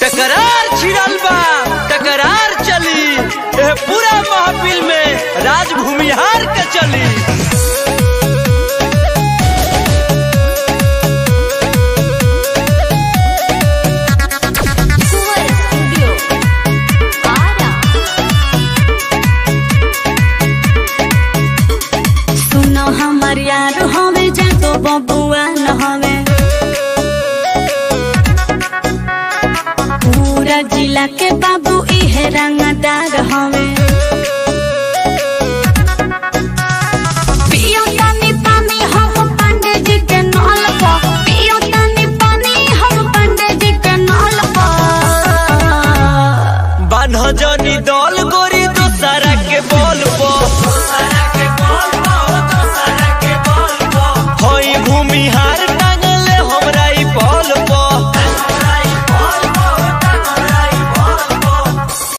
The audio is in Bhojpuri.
टकरार छिड़ल बा टकरार चली एह पूरा महफिल में राज भूमिहार के चली Suara Studio. Ara. सुनो हमर यार हवे जातो बबुआ न हवे पूरा जिला के बाबू इहे रंगदार हवे